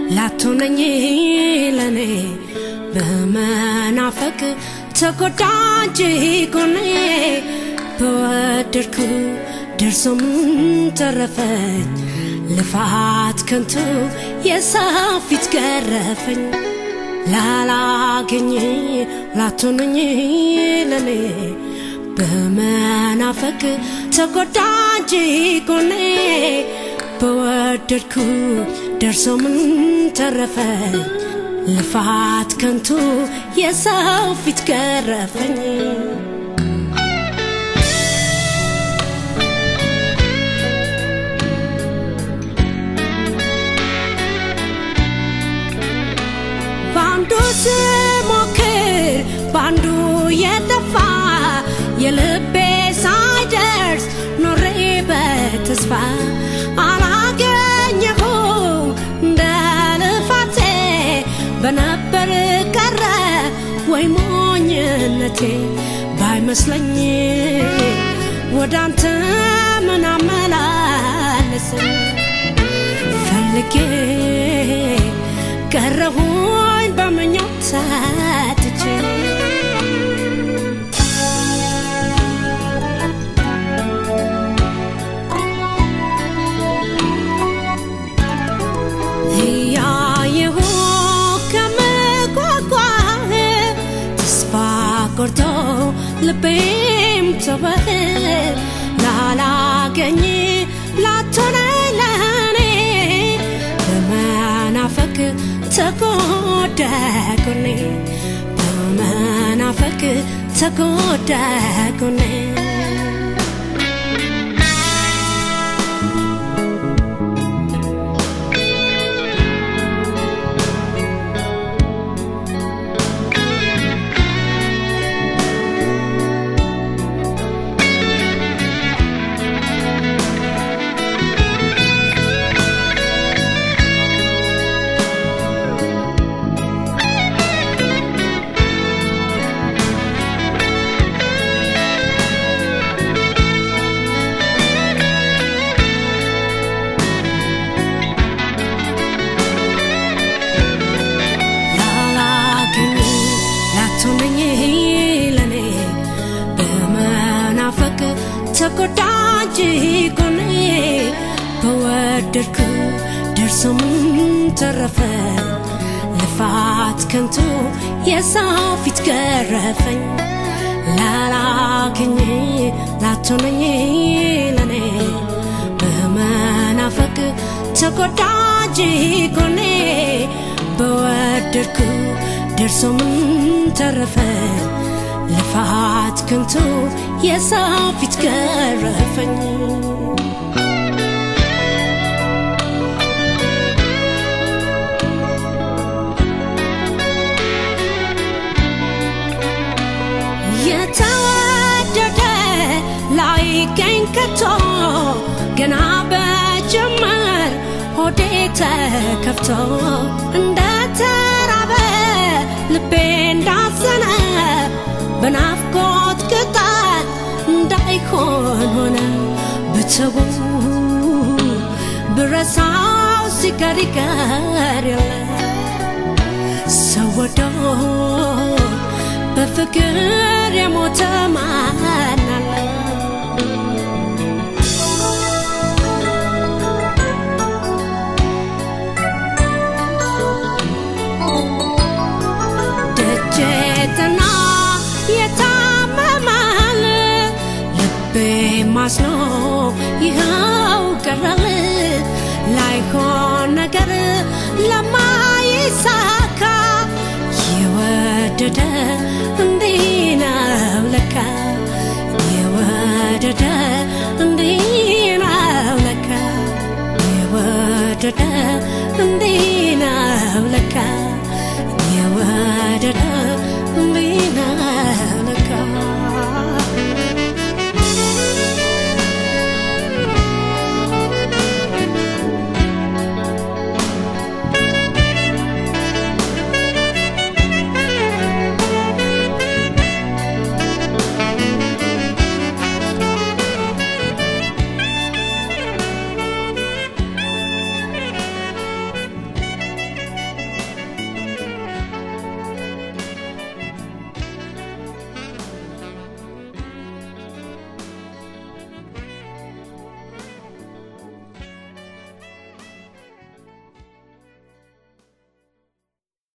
ላትሆነኝ ለኔ በመናፈቅ ተጎዳጅ ጎኔ በወደድኩ ደርሶ ምን ተረፈኝ ልፋት ከንቱ የሰው ፊት ገረፈኝ ላላገኝ ላትሆነኝ ለኔ በመናፈቅ ተጎዳጅ ጎኔ በወደድኩ ደርሶ ምን ተረፈኝ ልፋት ከንቱ የሰው ፊት ገረፈኝ በአንዱ ስሞክር በአንዱ የጠፋ የልቤ ሳይደርስ ኖሬ በተስፋ አላገኘሁም እንደ ልፋቴ በነበር ቀረ ወይ ሞኝነቴ ባይመስለኝ ወደ አንተ ምን አመላለስ ፈልጌ ቀረሁኝ በምኞት ሰጥቼ እያየሁ ከምጓጓህ ተስፋ ቆርጦ ልቤም ተወህ ላላገኝ ላትሆነኝ ለኔ በመናፈቅ ተጎዳ ጎኔ በመናፈቅ ተጎዳ ጎኔ ላላገኝ ላትሆነኝ ለኔ በመናፈቅ ተጎዳጅ ጎኔ በወደድኩ ደርሶ ምን ተረፈ ልፋት ከንቱ የሰው ፊት ገረፈኝ ላላገኝ ላትሆነኝ ለኔ በመናፈቅ ተጎዳጅ ጎኔ በወደድኩ ደርሶ ምን ተረፈ ልፋት ከንቱ የሰው ፊት ገረፈኝ የተወደደ ላይገኝ ከቶ ገና በጀመር ሆዴ ተከፍቶ እንደ ተራበ ልቤ እንዳዘነ በናፍቆት ቅጣት እንዳይሆን ሆነ ብትቡ ብረሳው ሲቀር ይቀር የለ ሰው ወዶ በፍቅር የሞተ ማን አለ? ደጀትና የታመማል ልቤ ማስኖ ይኸው ቀረል ላይሆን ነገር ለማይሳካ የወደደ እንዲህ